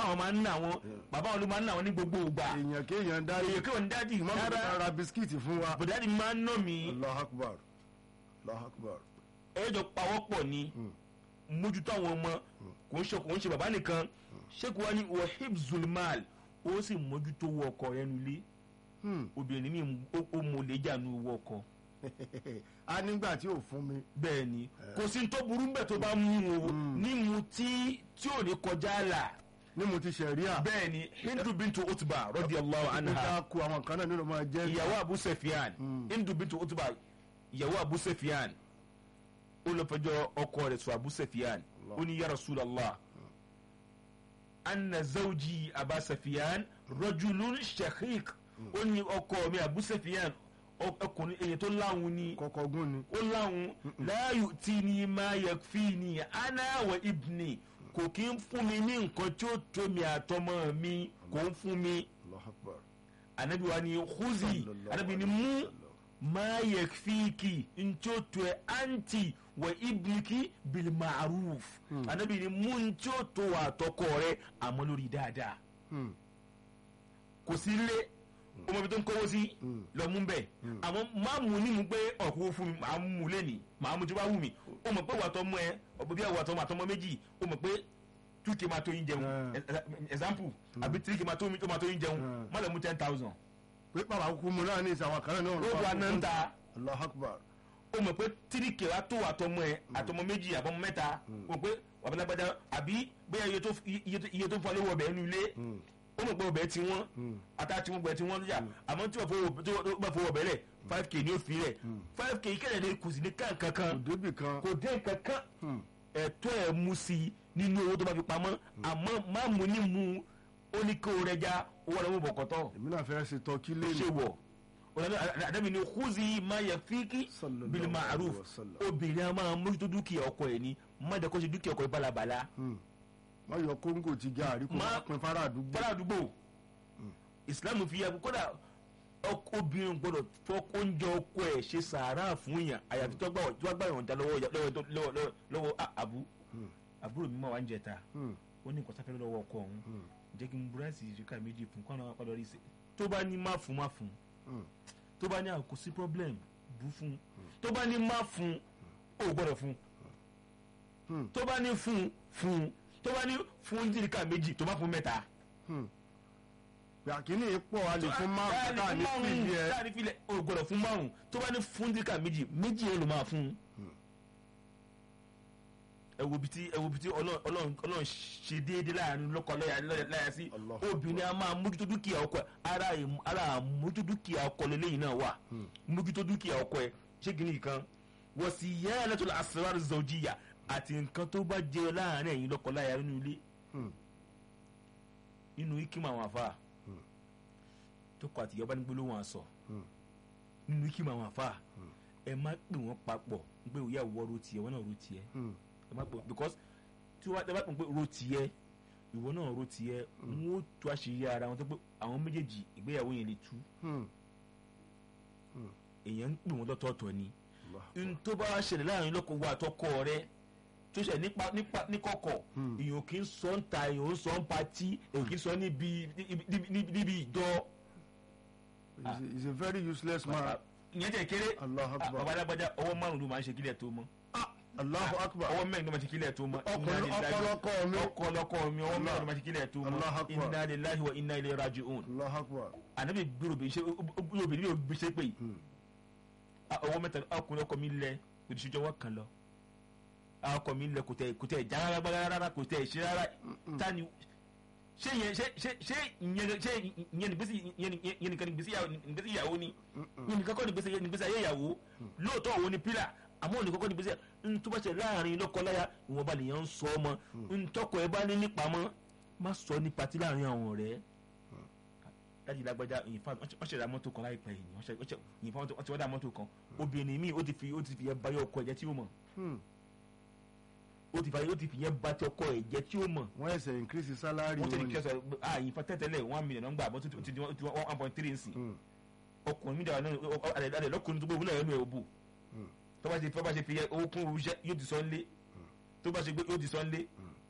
àwọn máa ń nà wọn bàbá wọn ló máa ń nà wọn ní gbogbo ìgbà èèyàn kéèyàn dá èyí kí wọn dáàdì ìmọ̀ mi rárá ra bisikíìtì fún wa. bọ̀dáàdì máa ń nà mí allah akbar allah akbar. ẹjọ pawọ́pọ̀ ni mójútó àwọn ọmọ kò ń ṣe kò ń ṣe bàbá nìkan ṣéèkù wa ní wahib zulmal ó sì mójútó owó ọkọ rẹ̀ nulẹ̀ Hmm. obìnrin mi ó- ó mọ lè jà nu owó ọkọ a nígbà tí ò fún mi. bẹ́ẹ̀ ni kò sí ní tó burú bẹ́ẹ̀ tó bá mú o nímu tí tí ò ní kọjá là ní mo ti ṣẹ̀ríà. bẹ́ẹ̀ ni hindu bintu utba radiyallahu anha níta ku àwọn kan náà nínú máa jẹ́. ìyàwó abu sefian Mm. hindu bintu utba ìyàwó abu sefian ó lọ fẹjọ́ ọkọ rẹ̀ sọ abu sefian ó ní ya rasulallah anna zawji aba sefian rajulun shaqiq ó ní ọkọ mi abu sefian ọ- ọkùnrin èyí tó láwọn ni kọ̀kọ́ gún ni. ó láwọn láàyò tí ni máa yẹ fi ni ana wa ibni kò kí ń fún mi ní nǹkan tí ó tó mi àtọmọ mi kò ń fún mi allah akbar. anabi wa ni khuzi anabi ni mu ma yakfiki ntí ó tó ẹ anti wa ibniki bil ma'ruf anabi ni mu ntí ó tó wà tọkọ rẹ àmọ́ lórí dáadáa Hmm. kò sí ilé ọmọ ibi tó ń kówó sí lọ mú bẹ́ẹ̀ àmọ́ má mú ní mu pé ọ̀kú fún mi màá mú lẹ́nìí màá mú tí wàá wù mí ó mọ̀ pé wàá mú ẹ ọ̀pọ̀ bí wàá tọ́ mọ àtọmọ méjì ó mọ̀ pé two k máa tó yín jẹun Mm. example àbí three k máa tó máa tó yín jẹun Mm. má lọ mú ten thousand pé bàbá kúkú mu náà ní ìsàwọn kan náà. ó wà náà ń ta allah akbar. ó mọ̀ pé three k wàá tó àtọmọ ẹ àtọmọ méjì àbọmọ mẹ́ta ó mọ̀ pé wàbẹ́lágbádá àbí bóyá iye tó iye tó- iye tó fọ́ lówó ọbẹ̀ nínú ilé Hmm. ó mọ̀ pé ọbẹ̀ tí wọ́n Hmm. ata tí wọ́n gbẹ tí wọ́n yà àmọ́ tí wọ́n fowó tí wọ́n bá fowó ọbẹ̀ lẹ̀ five k ní ó fi rẹ̀ five k kẹ́lẹ̀ ní kùsì ní kankan kò débì kan. kò dé kankan Hmm. ẹ̀tọ́ ẹ̀ mú sí i nínú owó tó bá fi pamọ́ àmọ́ má mú ní mu ó ní kó o rẹ̀ já owó rẹ̀ mú bọ̀kọ̀tọ̀ èmi náà fẹ́ ṣe tọ́kí ṣe lẹ́nu. wọ̀ àdàbí ni khuzi ma yẹ fíkì Sallallahu bil ma'ruf alaihi wasallam. obìnrin a máa mójútó dúkìá ọkọ ẹ̀ ní má jẹ́ kó ṣe dúkìá ọkọ ẹ̀ balabala Hmm. má yọ kóńgò ti gàrí kó Má- má pin fara àdúgbò. fara àdúgbò islam fi yẹ kódà ọkọ obìnrin gbọ́dọ̀ fọkọ oúnjẹ ọkọ ẹ̀ ṣe sàárà fún yàn àyàfi tó gbà tó gbà yàn dá lọ́wọ́ lọ́wọ́ tó- lọ́wọ́ lọ́wọ́ lọ́wọ́ ah, àbú Hmm. àbúrò mi máa wá ń jẹta Hmm. ó ní nǹkan sáfẹ́ lọ́wọ́ ọkọ òun Hmm. jẹ́ kí n búrẹ́sì ìríkà méjì fún kó àwọn apá lórí ṣe tó bá ní má fún má fún Hmm. tó bá ní àkó sí problem bú fún tó bá ní má fún ó gbọ́dọ̀ fún Hmm. tó bá ní fún fún tó bá ní fún ìríkà méjì tó má fún mẹ́ta Hmm. yàkínní pọ̀ a lè fún márùn-ún káà ní fìdí ẹ. káà ní filẹ̀ o gbọ́dọ̀ fún márùn tó bá ní fún díkà méjì méjì yẹn ló máa fún. ẹ wo bi tí ẹ wo bi tí Ọlọ́run Ọlọ́run Ọlọ́run ṣe déédéé láàrin lọ́kọ láya láya sí Allah. obìnrin a máa mójútó dúkìá ọkọ ẹ ara ìm- ara mójútó dúkìá ọkọ lélẹ́yìn náà wà mójútó dúkìá ọkọ ẹ ṣé kìíní kan wọ́n sì yẹ́ ẹ lẹ́tọ̀ọ́ asrar zawjiyya àti nǹkan tó bá jẹ láàrin ẹ̀yin lọ́kọ láya nínú ilé Hmm. nínú ikima àwọn afa tó kọ àtìyọ́ bá ní gbólóhùn àṣọ Hmm. nínú ikima àwọn afa ẹ má pè wọ́n papọ̀ pé òyà wọ́ ro tiẹ̀ wọ́n náà ro tiẹ̀ Hmm. ẹ má pè because tí wọ́n bá pè pé ro tiẹ̀ ìwọ náà ro tiẹ̀ wọ́n ó tú àṣírí ara wọn tó pé àwọn méjèèjì ìgbéyàwó yẹn lè tú Hmm. èèyàn ń pè wọ́n lọ́tọ̀ọ̀tọ̀ ni Allah. n tó bá wá ṣẹlẹ̀ láàrin lọ́kọ̀ wa àtọkọ rẹ tó ṣẹlẹ̀ nípa nípa níkọ̀kọ̀ Hmm. èèyàn kì í sọ ń ta èèyàn ń sọ ń patí èèyàn kì í sọ níbi níbi- níbi níbi ìjọ He's a- he's a very useless man. ìyẹn tẹ̀ kéré Allahu Ah, Akbar. bàbá alágbájá ọwọ́ márùn ló máa ń ṣe kílẹ̀ tó mọ́ Allahu akbar. ọwọ́ mẹ́rin ló máa ń ṣe kílẹ̀ tó mọ́ Ọkọ- ọkọlọkọ mi. ọkọlọkọ mi ọwọ́ mẹ́rin ló máa ń ṣe kílẹ̀ tó Allahu mọ́ Akbar. inna lillahi wa inna ilayhi raji'un Allahu akbar. ànábì gbúrò bí ṣe obìnrin bí òbí ṣe pé Hmm. Ah, ọwọ́ mẹ́ta ọkùnrin ọkọ mi lẹ kò ti ṣèjọwọ́ kan lọ Ah, ọkọ mi lẹ kò tẹ kò tẹ já rárá gbára rárá kò tẹ ṣe rárá tani ṣé yẹn ṣé ṣé ṣé ìyẹn ṣé ìyẹn nígbèsí ìyẹn ìyẹn nìkan nígbèsí ìyàwó nígbèsí ìyàwó ni ìyẹn nìkan kọ́ nígbèsí nígbèsí ayé ìyàwó lóòótọ́ òun ni pílà àmọ́ nìkan kọ́ nígbèsí ntúbọ̀ṣẹ̀ láàrin lọ́kọláya ìwọ̀nba nìyẹn ń sọ ọmọ ntọ́kọ̀ ẹ bá ní nípamọ́ má sọ ní patí láàrin àwọn ọ̀rẹ́ láti lágbájá ìyìnfà wọ́n ṣẹ̀dá mọ́tò kan láìpẹ́ yìí wọ́n ṣẹ̀- wọ́n ṣẹ̀- ìyìnfà wọ́n ti wọ́n dá mọ́tò kan obìnrin míì ó ti fi ó ti fi yẹn báyọ̀ ọkọ ẹ̀jẹ̀ tí ó mọ̀ Hmm. ó ti fi ó ti fi yẹn bá ti ọkọ ẹ̀jẹ̀ tí ó mọ̀ wọ́n ẹsẹ̀ increase salary wọ́n ti ní wọn kí ni. ẹ sọ ah ìyìnfà tẹ́tẹ́lẹ̀ one million nọ́ngbà àbọ̀ tó ti di one one point three nsì Hmm. ọkùnrin mi dàgbà náà àdè lọ́kùnrin tó gbé òun náà ẹnu ẹ̀ òbò tó bá ṣe tó bá ṣe fi owó kún irú iṣẹ́ yóò ti sọ ńlé tó bá ṣe gbé yóò ti sọ ńlé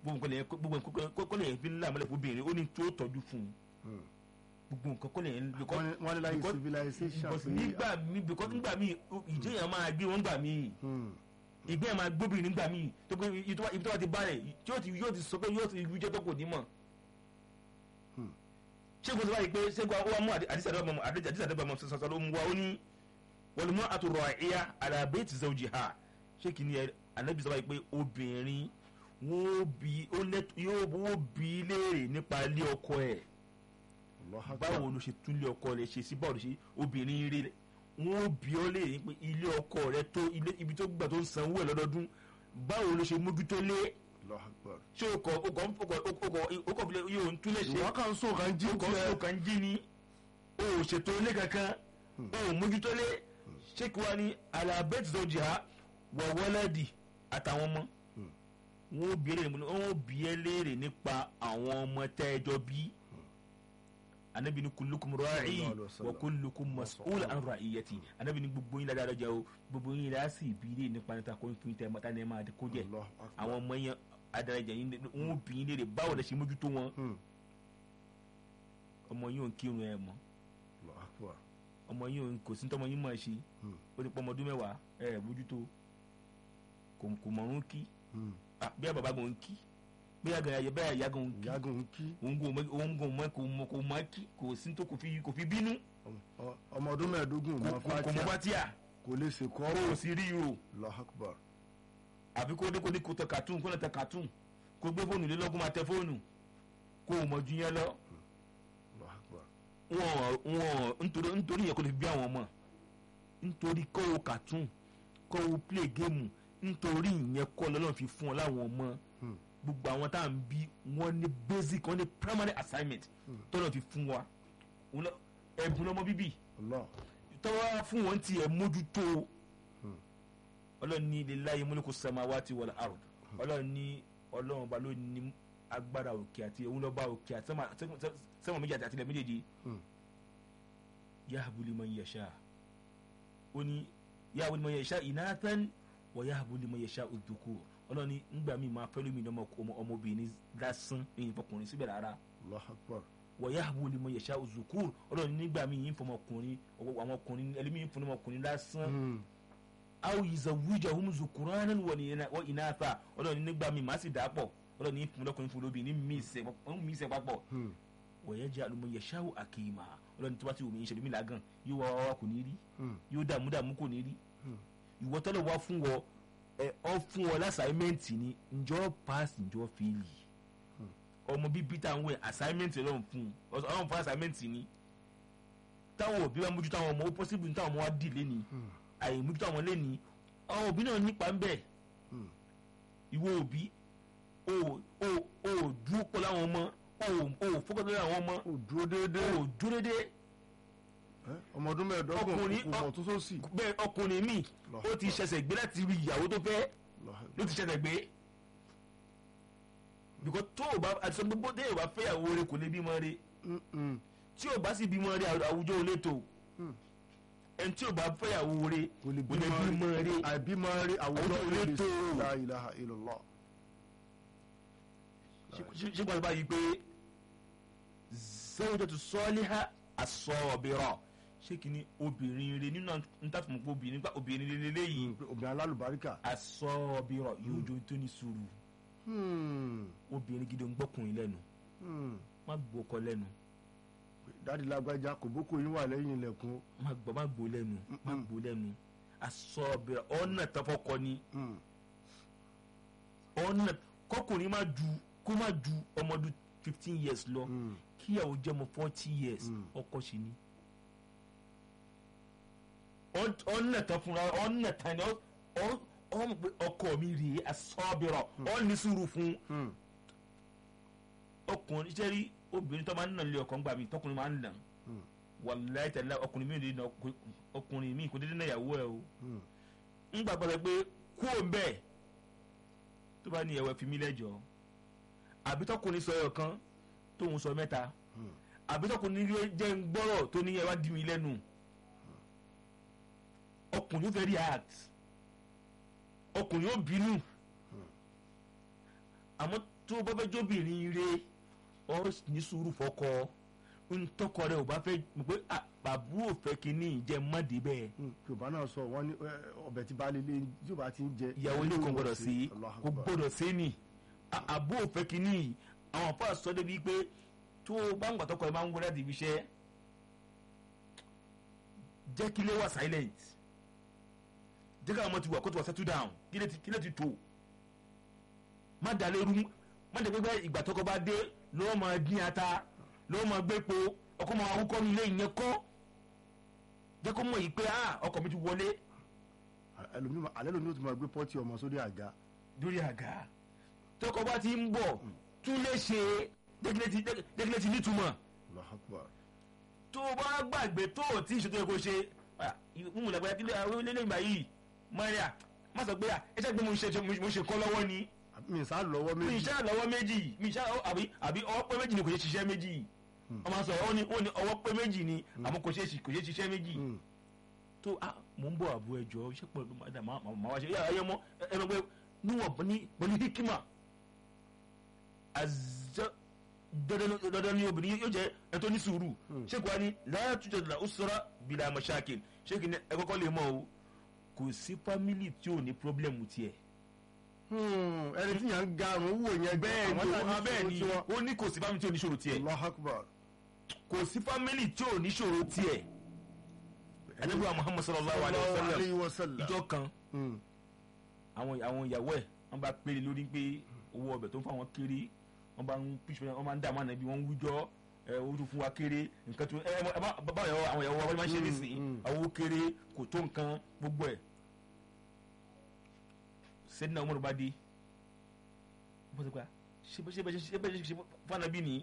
gbogbo nǹkan lè gbogbo nǹkan kọ́ lè fi ńlá mọ́lẹ̀ fún obìnrin ó ní tó tọ́jú fún un gbogbo nǹkan kọ́ lè ń lè kọ́ wọ́n ní láyé because- civilization because pé nígbà míì because nígbà míì ìjẹyàn máa gbé wọn gbà míì Hmm. ìgbẹ́ máa gbóbìnrin nígbà míì tó pé ibi tó bá- ibi tó bá ti bá rẹ̀ tí yóò ti yóò ti sọ pé yóò ti rí jẹ́ tó kò ní mọ̀. Hmm. ṣé kò tó báyìí pé ṣé kò wá mú àdìsí àdébàmọ́ àdìsí àdébàmọ́ sọ̀sọ̀ ló mú wa ó ní wọlùmọ́ àtúrọ̀ ẹ̀yà àdàbẹ́ ti zẹ́ òjì ha ṣé kì í ní ẹ ànábì sọ báyìí pé obìnrin wọ́n bí ó lẹ́t yóò wọ́n bí léèrè nípa ilé ọkọ ẹ̀ Allahu Akbar. báwo ló ṣe tún ilé ọkọ rẹ̀ ṣe sí báwo ló ṣe obìnrin rí wọ́n bí ó léèrè pé ilé ọkọ rẹ̀ tó ilé ibi tó gbà tó ń sanwó ẹ̀ lọ́dọọdún báwo ló ṣe mójútó lé Allahu Akbar. ṣé o kọ o kọ o kọ o kọ o kọ filẹ yóò ń túlẹ̀ ṣe ìwọ kan sọ kan jí o kọ tiẹ̀. o kàn jí ni o ò ṣètò ilé kankan o ò mójútó lé ṣé kí wá ní alabẹ́tì tó jìá wọ̀ wọ́lẹ́dì àtàwọn ọmọ wọn ò bí ẹ léèrè wọn ò bí ẹ léèrè nípa àwọn ọmọ tẹ́ ẹ jọ bí anabi ni kulukum ra'i Sallallahu alaihi wasallam. wa kulukum mas'ul an ra'iyati anabi ni gbogbo yín ládàá lọ́jà o gbogbo yín ládàá sì bí ilé nípa níta kó fún tẹ mọ́tà ní ẹ máa kó jẹ Allahu Akbar. àwọn ọmọ yẹn adarajà yín wọn ò bí yín léèrè báwo lẹ ṣe mójútó wọn Hmm. ọmọ yín ò ń kírun ẹ mọ́ Allahu Akbar. ọmọ yín ò ń kò sí tọmọ yín máa ṣe Hmm. ó ti pọ ọmọ ọdún mẹ́wàá ẹ ẹ mójútó kò kò mọ̀rún kí Hmm. Ah, bí bàbá gan ń kí bí àgàn ayẹ bẹ́ẹ̀ ìyá gan ń kí ìyágun ń kí òun kò mọ òun kò mọ kò mọ kò mọ kí kò sí tó kò fi kò fi bínú Ọ- ọmọ ọdún mẹ́ẹ̀ẹ́dógún kò mọ kò kò mọ fatia fatia kò lè ṣe kọ́ kò sí rí o Allahu Akbar. àbí kó dé kó dé kó tẹ cartoon kó lè tẹ cartoon kó gbé fóònù lé lọ́gùn máa tẹ fóònù kó o mọ̀ ju yẹn lọ Allahu Akbar. wọn wọn nítorí nítorí yẹn kó lè fi bí àwọn ọmọ nítorí kó o cartoon kó o play game nítorí ìyẹn kọ́ lọ́lọ́run fi fún ọ láwọn ọmọ Hmm. gbogbo àwọn tá à ń bí wọ́n ní basic wọ́n ní primary assignment tọ́lọ́ fi fún wa Òun lọ- ẹ̀bùn lọ́mọ bíbí Allah. tọ́wọ́ fún wọn tiẹ̀ mójútó Hmm. ọlọ́run ní lillahi mulku samawati wal ard ọlọ́run ní ọlọ́run ba ló ní agbára òkè àti òun lọ́ba òkè àti sẹ́mà- sẹ́mà sẹ́mà méjì àti àtìlẹ̀ méjèèjì Hmm. yahabu liman yasha ó ní yahabu liman yasha inathan wa yahabu liman yasha udhukur ọlọ́run ní ngbà míì máa fẹ́ lómi ní ọmọ- ọmọ- ọmọbìnrin lásán ní ìfọkùnrin síbẹ̀ rárá Allahu Akbar. wọ̀yáàbò lè mọ yẹ̀ṣà òzùkúr ọlọ́run nígbà míì yín fọmọkùnrin àwọn ọkùnrin ẹlẹ́mìí yín fọmọkùnrin lásán Hmm. aw ìzàwùjà hum zukuranan wọ ìnáta ọlọ́run nígbà míì má sì dà pọ̀ ọlọ́run yín fún lọ́kùnrin fún lóbi ní mí ìsẹ̀ papọ̀ Hmm. wọ̀yẹ́jà ló mọ yẹ̀ṣà àkìmà ọlọ́run tí wọ́n ti wò mí ìṣẹ̀lẹ̀ mi làgàn yóò wá wá kò ní rí Hmm. yóò dààmú dààmú kò ní rí Hmm. ìwọ tọ́lọ̀ wá fún wọ ẹ ọ fún ọ lásàímẹ́ǹtì ni ǹjọ́ pass ǹjọ́ fẹ́ẹ̀lì ọmọ bíbí tá à ń wẹ̀ assignment lọ́run fún un ọlọ́run fún assignment ni táwọn òbí bá mójútó àwọn ọmọ ó possible táwọn ọmọ wa dì lẹ́ni Hmm. àyè mójútó àwọn lẹ́ni àwọn òbí náà nípa ń bẹ̀ Hmm. ìwọ òbí o o o dúró pọ̀ láwọn ọmọ o o fọ́kọ̀ lórí àwọn ọmọ ó dúró déédéé o dúró dédé Eh, ọmọ ọdún mẹ́ẹ̀ẹ́dọ́gbọ̀n Ọkùnrin- kò mọ̀ tó sósì. bẹ́ẹ̀ ọkùnrin mi ó ti ṣẹ̀ṣẹ̀ gbé láti rí ìyàwó tó fẹ́ Allahu ló ti ṣẹ̀ṣẹ̀ gbé because tó o bá àti sọ gbogbo tó o bá fẹ́ ìyàwó rẹ kò lè bímọ rẹ Hmm. Hmm. tí o bá sì bímọ rẹ àwùjọ ò lè tó Hmm. ẹni tí o bá fẹ́ ìyàwó rẹ kò lè kò lè bímọ bímọ rẹ rí àìbímọ rí àwùjọ Àwùjọ lè lè tó. la ilaha illallah. ṣé gbọ́dọ̀ báyìí pé zawjatu saliha as-sabira ṣé kí ni obìnrin rẹ nínú ntàfùmọ̀ pé obìnrin nípa obìnrin rẹ lélẹ́yìí Hmm. pé obìnrin alálùbáríkà. as-sabira yóò jó tó ní sùúrù Hmm. obìnrin gidi ń gbọ́kùnrin lẹ́nu Hmm. má gbọ́ ọkọ lẹ́nu dáàdi lágbájá kò bókò yín wà lẹ́yìn ilẹ̀kùn. má gbọ́ má gbọ́ lẹ́nu má gbọ́ lẹ́nu as-sabira ọ̀nà tọ́fọ́kọ ni Hmm. ọ̀nà kọkùnrin má ju kó má ju ọmọdún fifteen years lọ Hmm. kíyàwó jẹ́ ọmọ forty years Mm. ọkọ ṣì ni Ọ- ọ̀nà tán fúnra ọ̀nà tán ni ọ- ọ- ọ mọ̀ pé ọkọ mi rèé asọ́bìrọ̀ ọ ní sùúrù fún Hmm. ọkùnrin ṣe rí obìnrin tó máa ń nà lé ọkọ ńgbà mi tọkùnrin máa ń nà Hmm. wàláì tẹ̀lé ọkùnrin mi ò lè nà ọkùnrin- ọkùnrin mi kò dédé náà yàwó ẹ o Hmm. ńgbà gbọ́dọ̀ pé kú òun bẹ́ẹ̀ tó bá ní ẹ̀wẹ̀ fi mí lẹ́jọ́ àbí tọkùnrin sọ ẹ̀yọ̀ kan tóun sọ mẹ́ta Hmm. àbí tọkùnrin jẹ́ ń gbọ́rọ̀ tó ní ẹ wá dì mí lẹ́nu ọkùnrin ó fẹ́ react ọkùnrin ó bínú àmọ́ tó bá fẹ́ jóbìnrin re ọ ní sùúrù fọkọ ntọkọ rẹ ò bá fẹ́ mọ̀ pé ah, àbúrò fẹ́ kínní ìjẹ mọ́dé bẹ́ẹ̀ Hmm, yorùbá náà sọ wọn ní ẹ, ọbẹ̀ tí baálé ilé tí yorùbá ti ń jẹ ìyàwó ilé kan gbọ́dọ̀ sí Allahu kò Akbar. gbọ́dọ̀ sí ni À- àbúrò fẹ́ kínní àwọn afọ àsọ débi pé tó o bá ń gbà tọkọ ẹ máa ń wọlé àti ibi iṣẹ́ jẹ́ kí ilé wà silent jẹ́ káwọn ọmọ ti wà kó ti wà settle down kí lè ti kí lè ti tó má dà lérú má dà pé ìgbà tọkọ bá dé lọ́wọ́ máa dín ata lọ́wọ́ máa gbé po ọkọ máa wúkọ́ nílé ìyẹn kọ́ jẹ́ kó mọ̀ yìí pé ah ọkọ mi ti wọlé ẹlòmíì máa- alẹ́ lòmíì ó ti máa gbé pọ́ọ̀tì ọmọ sórí àga lórí àga tọkọ bá ti ń bọ̀ tún lè ṣe dẹ́gílẹ́ ti nítumọ̀ Allahu Akbar. tó o bá gbàgbé tó o tí ìṣètò ẹ̀kọ́ ṣe mímú lẹ́gbẹ̀ẹ́ kílẹ̀ àwọn ilé ìgbà yìí maria má sọ pé ẹ ṣe pé mo ṣe mo ṣe kọ́ lọ́wọ́ ni mi sá lọ́wọ́ mi méjì ṣe lọ́wọ́ méjì mi ṣe àbí àbí ọwọ́ pé méjì ni kò ṣe ṣiṣẹ́ méjì wọ́n máa sọ ó ní ó ní ọwọ́ pé méjì ni àmọ́ kò ṣe kò ṣe ṣiṣẹ́ méjì Hmm, tó a mò ń bọ̀ àbú ẹjọ́ iṣẹ́ pẹ̀lú madam máa wá ṣe yàrá ẹyẹ mọ́ ẹ mọ̀ pé níwọ̀n ní pẹ̀lú hikima azọ dandan ní obìnrin yóò jẹ́ ẹ tó ní sùúrù ṣé kò wá ní láyà túnjọ la ó sọ́ra bìlà mọ̀ṣáàkìn ṣé kì í ní ẹ kọ́kọ́ lè mọ̀ o kò sí fámìlì tí ò ní pírọ́blẹ̀mù tiẹ̀. hmm, ẹni tí yàn ń garun wò yẹn bẹ́ẹ̀ ni àwọn náà o bẹ́ẹ̀ ni ìṣòro ó ní kò sí fámìlì tí ò ní ṣòro tiẹ̀ tiwọn. Allahu Akbar. kò sí fámìlì tí ò ní ṣòro tiẹ̀. anabiwa muhammad sallallahu alayhi wa Sallallahu alayhi sallam wa sallam. ìjọ kan Hmm, àwọn àwọn ìyàwó ẹ wọn bá péré lórí pé owó ọbẹ̀ tó ń fún àwọn kéré wọn bá ń píṣọ wọn máa ń dààmú ànábi wọn ń wíjọ ẹ owó tó fún wa kéré nǹkan tó ẹ ẹ ẹ má- báwo ìyàwó àwọn ìyàwó wa wọ́n máa ń ṣe Mm, nísìnyí mm. àwọn owó kéré kò tó nǹkan gbogbo ẹ̀ sẹ́dínà ọmọdé bá dé wọ́n ti pa ṣé bẹ́ẹ̀ ṣe bẹ́ẹ̀ ṣe bẹ́ẹ̀ ṣe fanabi ni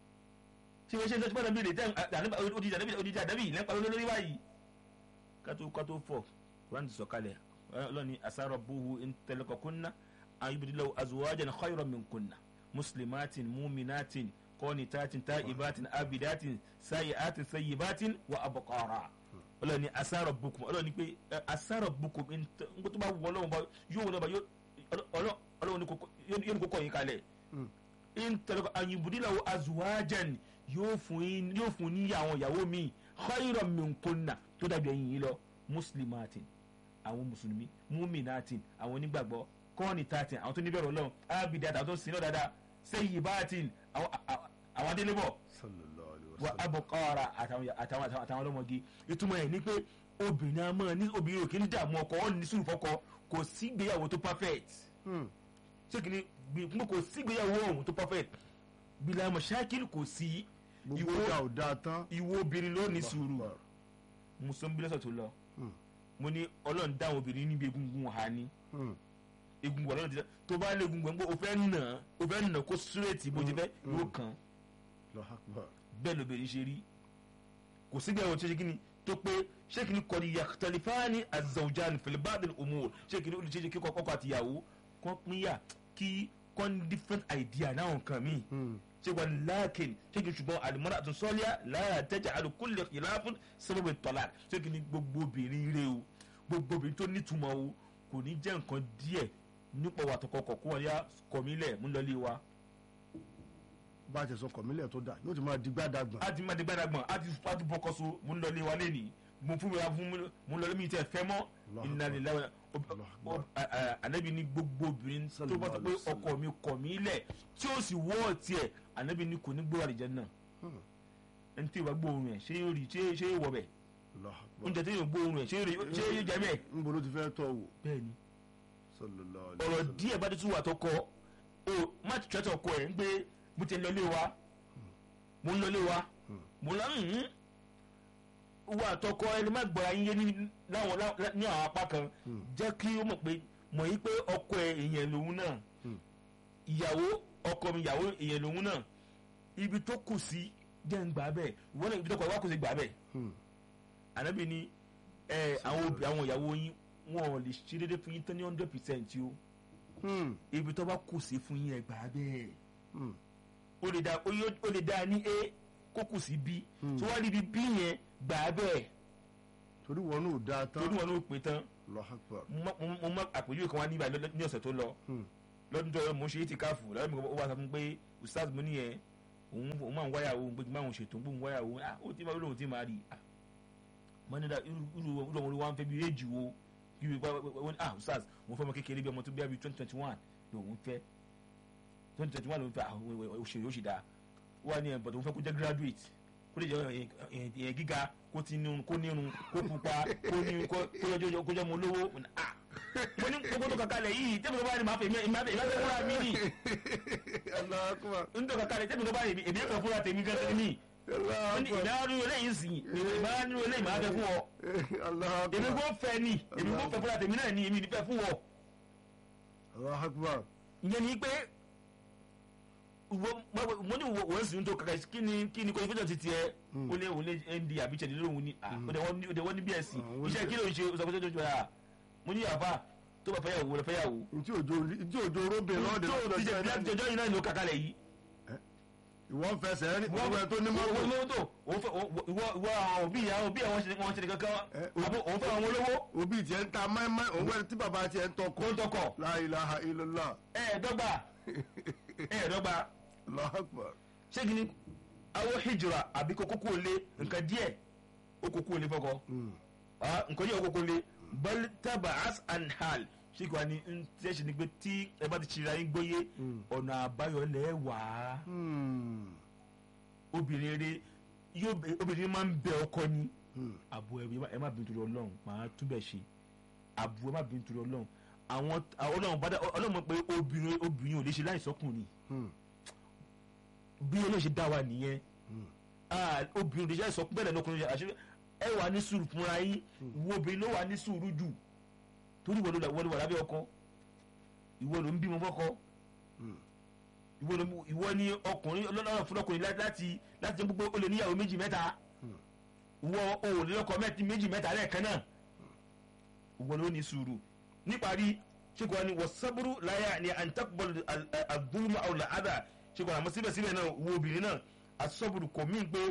ṣé bẹ́ẹ̀ ṣe ṣe fanabi ni tẹ́ odidi ànábì odidi ànábì lẹ́pa lórí báyìí kátó kátó fọ̀ kuran ti sọ̀kalẹ̀ ọlọ́ni asáró buhu ntẹlẹkọ̀kunna ayubidilawo azuwajan khayro minkunna muslimatin muminatin kọ́nitatin taibatin abidatin sayiatin sayibatin wa abukara ọlọ́ni asáró bukum ọlọ́ni pé ẹ, asáró bukum nkó tó bá wọ ọlọ́wọ́n bá yóò wọlé bá ọlọ́wọ́n yóò ní kókó yín kalẹ̀ hmm. ntẹlẹkọ ayubidilawo azuwajan yóò fún yín yóò fún ní àwọn ìyàwó mi khayro minkunna tó dàbí ẹ̀yin yìí lọ muslimatin àwọn mùsùlùmí muminatin àwọn onígbàgbọ́ kọ́ọ̀nì tatin àwọn tó níbẹ̀rù ọlọ́run abidat àwọn tó ń sin náà dáadáa sayyibatin àwọn àwọn- àwọn adélébọ̀ Sallallahu alayhi wa wa sallam. abukara àtàwọn àtàwọn àtàwọn àtàwọn ọlọ́mọge ìtumọ̀ ẹ̀ ní pé obìnrin a máa ní obìnrin ò kí ń dààmú ọkọ ọ̀ ní sùúrù fọkọ kò sí ìgbéyàwó tó perfect Hmm, ṣé kìíní gbé kò sí ìgbéyàwó ọ̀hún tó perfect bílẹ̀ mọ̀ṣákìlì kò sí gbogbo ìwọ ọjà ò dáa tán. ìwọ obìnrin ló ní sùúrù Allahu Akbar. mùsùlùmí lọ́sọ̀ tó lọ Hmm, mo ní ọlọ́run dáhùn obìnrin níbi egungun ha ni hmm. egungun ọlọ́run ti dá tó bá lé egungun gbọ́ o fẹ́ nà o fẹ́ nà kó súrètì bó ti fẹ́ Mm, yóò mm. kàn Allahu Akbar. bẹ́ẹ̀ lóbìnrin ṣe rí kò sígbà ìwọ̀n tó ṣe kíni tó pé ṣé kíni kọ́ni yàtọ̀lifáàní azawjan filibadin umur ṣé kíni olùṣèṣe kíkọ́ kọ́kọ́ àtìyàwó kọ́ pínyà kí kọ́ni different idea náà nǹkan míì Hmm, ṣé wọn láàkìn ṣé kí n ṣùgbọ́n àlùmọ́rà àti sọ́ọ́líà láyà tẹ́jà àlùkùnlé ìlàfún sábàbí tọ́lá ṣé kí ni gbogbo obìnrin rẹ o gbogbo obìnrin tó nítumọ̀ o kò ní jẹ́ nǹkan díẹ̀ nípa wà tó kọkọ̀ kó wọn yá kọ̀mílẹ̀ mú lọ́lé wa bá a ti sọ kọ̀mílẹ̀ tó dà yóò ti máa digbá dagbọ̀n. á ti má di gbàdàgbọ̀n á ti á ti bọ́kọ̀ so mú lọ́lé wa lẹ́nìí mo fún mi fún mi mú lọ́lé mi tẹ̀ fẹ́ mọ́ Allahu ìnáni láwọn Akbar. anabi ní gbogbo obìnrin tó bá sọ pé Sallallahu alaihi wasallam. ọkọ mi kọ̀ mí lẹ̀ tí ó sì wọ́ tiẹ̀ anabi ní kò ní gbé àlìjẹ́ náà Hmm, ẹni tí ìwà gbóòórùn ẹ̀ ṣé yóò rí ṣé ṣé yóò wọ̀ bẹ̀ Allahu Akbar. oúnjẹ tí yóò gbóòórùn ẹ̀ ṣé yóò rí- ṣé yóò jẹ bẹ́ẹ̀. Níbo ló ti fẹ́ tọ́ wò? bẹ́ẹ̀ni Sallallahu alayhi wa ọ̀rọ̀ sallam. díẹ̀ bá ti tún wà tó kọ o má ti tẹ́tọ̀ kọ ẹ̀ ń gbé mo ti ń lọlé wa mo ń lọlé wa mo lọ ń wà tọkọ ẹni má gbọ́ra yín yé ní láwọn lá- ní àwọn apá kan Hmm. jẹ́ kí ó mọ̀ pé mọ̀ yí pé ọkọ ẹ̀ èèyàn lòun náà Hmm. ìyàwó ọkọ mi ìyàwó èèyàn lòun náà ibi tó kù sí jẹ́ ń gbà bẹ́ẹ̀ ìwọ náà ibi tó kọ wá kù sí gbà bẹ́ẹ̀ Hmm, ànábì ni ẹ àwọn obì àwọn ìyàwó yín wọn ò lè ṣe déédéé fún yín tán ní hundred percent o hmm, ibi tó bá kù sí fún yín ẹ gbà á bẹ́ẹ̀ hmm. ó lè dá ó yó- ó lè dá a ní a kó kù sí b Hmm. tó wá rí ibi b yẹn gbà á bẹ́ẹ̀ torí wọn náà ò dáa tán. torí wọn ló pè tán Allahu Akbar. mo má- mo má àpèjúwe kan wá níbà lọ- ní ọ̀sẹ̀ tó lọ Hmm, lọ́dún tó yọ mo ṣe é ti káfù lọ́dún mi ó wá sọ fún mi pé ustaz mo nìyẹn òun òun máa ń wáyà òun pé kí n máa ń ṣètò òun wáyà òun ah ó ti máa lóun ti máa rí ah mo ní da irú irú irú ọmọ wa ń fẹ́ bí éjì wo kí wọ́n ah ustaz mo fẹ́ ọmọ kékeré bí ọmọ tó bí i twenty twenty one lòun fẹ́ twenty twenty one lòun fẹ́ ah òṣèré ó ṣì dáa ó wà ní ẹ̀ bọ̀dọ̀ òun fẹ́ kó jẹ́ graduate kó lè jẹ́ èèyàn gíga kó ti nírun kó nírun kó pupa kó ní kó jẹ́ kó jẹ́ ọmọ olówó ah mo ní gbogbo tó kàkálẹ̀ yìí tẹ́mi tó bá rí màá fẹ́ ìmọ̀ ìmọ̀ ìmọ̀ fúnra mi nì Allahu Akbar. ń tó kàkálẹ̀ tẹ́mi tó bá rí èmi ẹ̀fẹ̀ fúnra tèmi gẹ́gẹ́ ní Allahu ìmọ̀ Akbar. nínú eléyìí sìn ìmọ̀ nínú eléyìí màá fẹ́ fún ọ Allahu èmi Akbar. kò fẹ́ ni èmi kò fẹ́ fúnra tèmi náà ni èmi ní fẹ́ fún ọ Allahu Akbar. ìyẹn ni pé wo- mo ní wo wọ́n sì ń tó kàkà kí ni kí ni qualification ti tiẹ̀ ó lé òun lé nd àbí ṣẹ̀dí lóhun ni ah ó dẹ̀ wọ́n ní ó dẹ̀ wọ́n ní bsc Ah, wọ́n iṣẹ́ ní- kí ló ń ṣe ọ̀sọ̀kọ̀sọ̀ tó ń ṣe ah mo ní àbá tó bá fẹ́yàwó rẹ̀ fẹ́yàwó Ntí òjò ntí òjò róbè lọ́ọ̀dẹ̀ tó ti jẹ́ láti jọjọ́ yìí náà ló kàkálẹ̀ yìí ìwọ ń fẹsẹ̀ rí wọ́n ìwọ tó ní wọ́n mọ́tò mọ́tò òun fẹ́ ìwọ ìwọ àwọn òbí ìyá òbí àwọn ṣe wọn ṣe ní kankan Eh, àbó òun fẹ́ àwọn olówó òbí tiẹ̀ ń ta mẹ́mẹ́ òun wẹ̀ tí bàbá tiẹ̀ ń kó tọkọ ń tọkọ̀ La ilaha illallah ẹ̀ẹ́dọ́gba ẹ̀ẹ́dọ́gba Allahu Akbar. ṣé kí ni àwọn hijira àbí kókó kó lé nǹkan díẹ̀ ó kókó lé fọkọ Mm. ah nǹkan díẹ̀ ó kókó lé bal taba as and hal ṣé kí wàá ní ń tẹ́ ṣe ni pé tí ẹ bá ti ṣe ra yín gbóyé Mm. ọ̀nà àbáyọ lẹ́ wàá Hmm. obìnrin rere yóò bẹ- obìnrin máa ń bẹ ọkọ ni Hmm. àbò ẹ má- ẹ má bínú torí ọlọ́run màá túbẹ̀ ṣe àbò ẹ má bínú torí ọlọ́run àwọn àwọn ọlọ́run bá dá ọlọ́run mọ̀ pé obìnrin obìnrin ò lè ṣe láìsọkùnrin Hmm. bí olóyè ṣe dá wa nìyẹn Hmm. Ah, obìnrin ò lè ṣe láìsọkùnrin bẹ́ẹ̀ lẹ́nu ọkùnrin ṣe àṣírí ẹ wà ní sùúrù fúnra yín wo obìnrin ló wà ní sùúrù jù torí ìwọ ló wà- ìwọ ló wà lábẹ́ ọkọ ìwọ ló ń bímọ fọ́kọ Hmm. ìwọ ló ìwọ ni ọkùnrin ọlọ́run fún ọkùnrin lá- láti láti jẹ́ gbogbo olè níyàwó méjì mẹ́ta ìwọ òòlù lọ́kọ mẹ́tì méjì mẹ́ta lẹ́ẹ̀kan náà ìwọ ló ní sùúrù níparí ṣékò wa ni wọ́n sábúrú láyà ni àǹtakùbọ̀lù àgbúrúmọ̀ àwọn làádà ṣékò àmọ́ síbẹ̀síbẹ̀ náà wo obìnrin náà àsọ́bùrù kò mí pé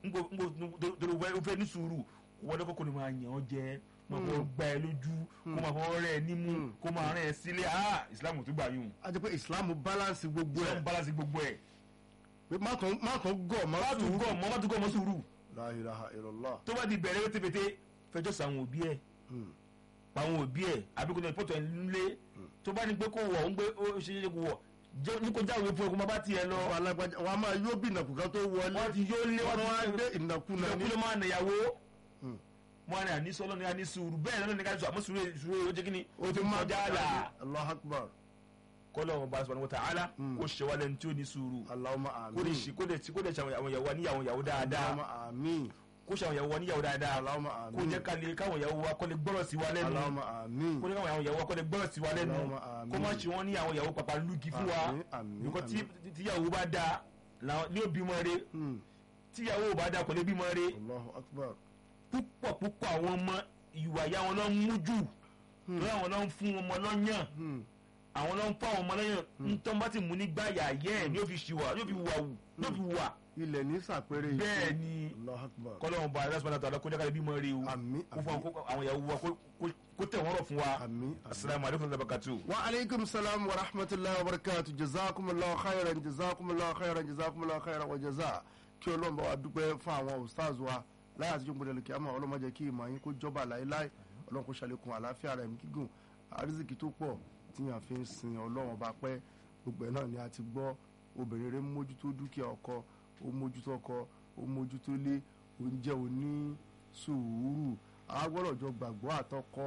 torí o fẹ́ ní sùúrù wọ́n lọ́kọ́ kò ní máa yàn ọ́ jẹ máa fọwọ́ gbá ẹ lójú kó máa fọwọ́ rẹ̀ ẹ nímú kó máa rẹ̀ ẹ sílé ah Islam tó gbà yùn a jẹ́ pé ìsìlámù balance gbogbo Islam ẹ̀ balance gbogbo ẹ̀ pé má kàn má kàn gọ̀ má má tún sùúrù. gọ̀ mọ́ má tún gọ̀ mọ́ sùúrù La ilaha illallah. tó bá di bẹ̀rẹ̀ wétépété fẹjọ́ sí àwọn òbí ẹ̀ Hmm. àwọn òbí ẹ̀ àbíkú náà pọ̀tọ̀ ẹ̀ nílé tó bá ní pé kó wọ̀ ń gbé ó ṣe é kó wọ̀ jẹ́ ní kó jáwé fún ẹ kó má bá tiẹ̀ lọ Àwọn alágbájá wọn a máa yóò bí ìnàkùnkan tó wọlé wọ́n ti yóò lé wọn wọ́n wá ti gbé ìnàkùnà ní. ìlú máa nàyàwó Hmm. wọn ni àní sọlọ ni àní sùúrù bẹ́ẹ̀ lọ́nà ní ká sọ àmọ́ sùúrù sùúrù ó jẹ́ kí ni o ti máa kọjá là Allahu Akbar. kọ́lọ́ wọn bá subhanahu wa ta'ala Hmm. kó ṣe wálé ní tí ó ní sùúrù Allahumma kó lè amin. ṣe kó lè kó lè ṣe àwọn ìyàwó wa níyàwó ìyàwó dáadáa Allahumma amin. kó ṣe àwọn ìyàwó wa níyàwó dáadáa Allahumma kó amin. jẹ́ ká lè káwọn ìyàwó wa kó lè gbọ́rọ̀ sí wa lẹ́nu Allahumma amin. kó ní káwọn ìyàwó wa kó lè gbọ́rọ̀ sí wa lẹ́nu Allahumma amin. kó má ṣe wọ́n ní àwọn ìyàwó pàpà lùgì fún wa Àmín, àmín, nǹkan tí àmín. tíyàwó bá dáa làwọn ní òbí mọ́ re Hmm. tíyàwó ò bá dáa kò lè bímọ re Allahu Akbar. púpọ̀ púpọ̀ àwọn ọmọ ìwà ìyá wọn lọ ń mú jù lọ́wọ́ àwọn lọ ń fún ọmọ lọ́yàn Hmm. àwọn lọ ń fún àwọn ọmọ lọ́yàn ntọ́ bá ti mú ní gbáyà yẹ́ ẹ̀ ní ó fi ṣìwà ní ó fi wà wù ní ó fi wà ilẹ̀ ní sàpẹrẹ ìfẹ́. bẹ́ẹ̀ ni Allahu Akbar. kọ́lọ́hún bá aláṣọ náà tó àlọ́ kó jákàlẹ́ bímọ rí o Àmín, kó fún àwọn- àwọn ìyàwó wa kó- kó- kó tẹ̀ wọ́n rọ̀ fún wa Àmín, àmín. asalaamu aleykum wa rahmatulahi. wa alaikum salam wa rahmatullahi wa barakatuh jazakumullahu khairan jazakumullahu khairan jazakumullahu khairan wa jaza kí ọlọ́run bá wa dúpẹ́ fún àwọn ustaz wa láyé àtijọ́ gbọdọ̀ kí a máa ọlọ́run má jẹ́ kí ìmọ̀ yín kó jọba láéláé ọlọ́run kó ṣàlékún àlàáfíà rẹ̀ gígùn àrísìkí tó pọ̀ tí yàn fi ń sin ọlọ́run ọba pẹ́ gbogbo ẹ̀ náà ni a ti gbọ́ obìnrin rẹ̀ ń mójútó dúkìá ọkọ ó mójútó ọkọ ó mójútó lé oúnjẹ òní sùúrù àwọn gbọ́dọ̀ jọ gbàgbọ́ àtọkọ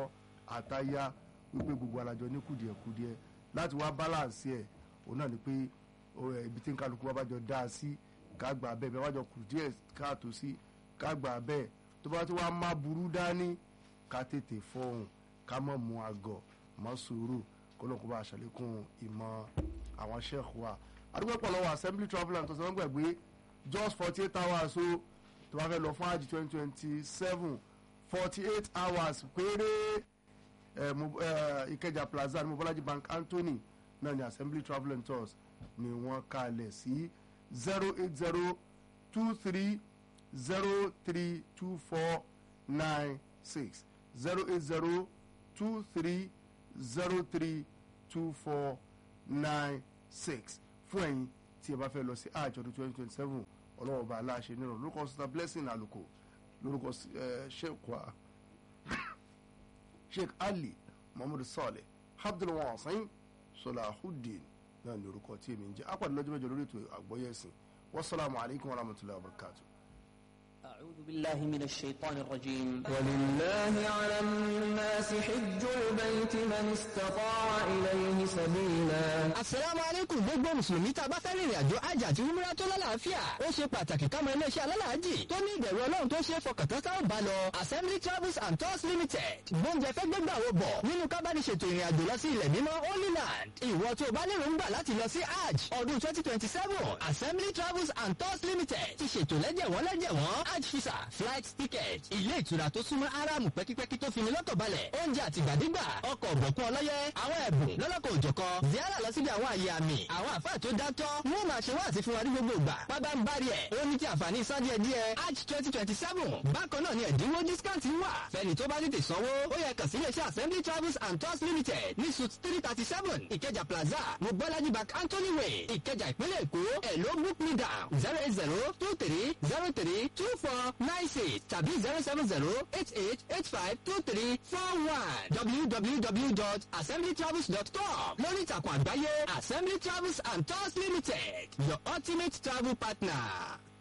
àtaya wípé gbogbo alájọ ní kùdìẹ̀kudiẹ láti wá balance ẹ̀ òun náà ni pé ó, ẹ, ibi tí ń kálukú wa bá jọ dá a sí ká gbà bẹ́ẹ̀ bẹ́ẹ̀ wá jọ kù díẹ̀ káàtó sí ká gbà bẹ́ẹ̀ tó bá ti wá má burú dání ká tètè fọhùn ká mọ̀ mú àgọ̀ mọ́ sùúrù kó lóun kó bá a ṣàlékún ìmọ̀ àwọn sheikh wa adúgbò pọ̀ lọ́wọ́ assembly travel and tọ́sán gbàgbé just forty eight hours o tó bá fẹ́ lọ fún àjì twenty twenty seven forty eight hours péré ẹ, Mo- ẹ, Ìkẹjà plaza ní Mobolaji bank Anthony náà ní assembly travel and tours ni wọ́n kalẹ̀ sí zero eight zero two three zero three two four nine six zero eight zero two three zero three two four nine six fún ẹ̀yin tí ẹ bá fẹ́ lọ sí hajj ọdún twenty twenty seven ọlọ́wọ́ bá aláṣẹ nírọ̀ lórúkọ sista blessing àlùkò lórúkọ sheikh wa sheikh ali muhammadu saleh abdulwasin salahudeen náà ní orúkọ tí èmi ń jẹ́ apàdé lọ́jọ́ mẹ́jọ lórí ètò àgbọ́yé ẹ̀sìn wasalaamu alaykum wa rahmatulahi wa barakatuh. أعوذ بالله من الشيطان الرجيم ولله على الناس حج البيت من استطاع إليه سبيلا Asalaamu alaikum gbogbo Mùsùlùmí tá a bá fẹ́ rìnrìn àjò àjà àti umra tó lálàáfíà. Ó ṣe pàtàkì ká mọ iléeṣẹ́ alálàájì tó ní ìbẹ̀rù Ọlọ́run tó ṣe é fọkàntán tá ò bá lọ. Assembly Travels and Tours Limited. Gbóúnjẹ fẹ́ gbégbà wo bọ̀ nínú kábàdì ṣètò ìrìn àjò lọ sí ilẹ̀ mímọ́ Holy Land. Ìwọ tó o bá lérò ń gbà láti lọ sí Hajj ọdún twenty twenty seven. Assembly Travels and Tours Limited ti ṣètò lẹ́jẹ̀wọ́n lẹ́jẹ̀wọ́n Hajj visa flight ticket ilé ìtura tó súnmọ́ Áráàmù pẹ́kípẹ́kí tó fini lọ́kàn balẹ̀ oúnjẹ àtìgbàdégbà ọkọ̀ ọ̀bọ̀kún ọlọ́yẹ àwọn ẹ̀bùn lọ́lọ́kọ̀ òjọ̀kan ziara lọ síbi àwọn àyè àmì àwọn àfáà tó dátọ́ wọ́n máa ṣe wá àti fún wa ní gbogbo ìgbà pábá ń bá rí ẹ̀ ó ní ti àǹfààní san díẹ̀ díẹ̀ hajj twenty twenty seven bákan náà ni ẹ̀dínwó discount wà fẹ́ni tó bá tètè sanwó ó yẹ kàn sí iléeṣẹ́ assembly travels and tours limited ní suit three thirty seven ìkẹjà plaza mobolaji bank anthony way ìkẹjà ìpínlẹ̀ èkó ẹ̀ ló book me down zero eight zero two three zero three two four nine six tàbí zero seven zero eight eight eight five two three four one www.assemblytravels.com lórí ìtàkùn àgbáyé assembly travels and tours limited your ultimate travel partner.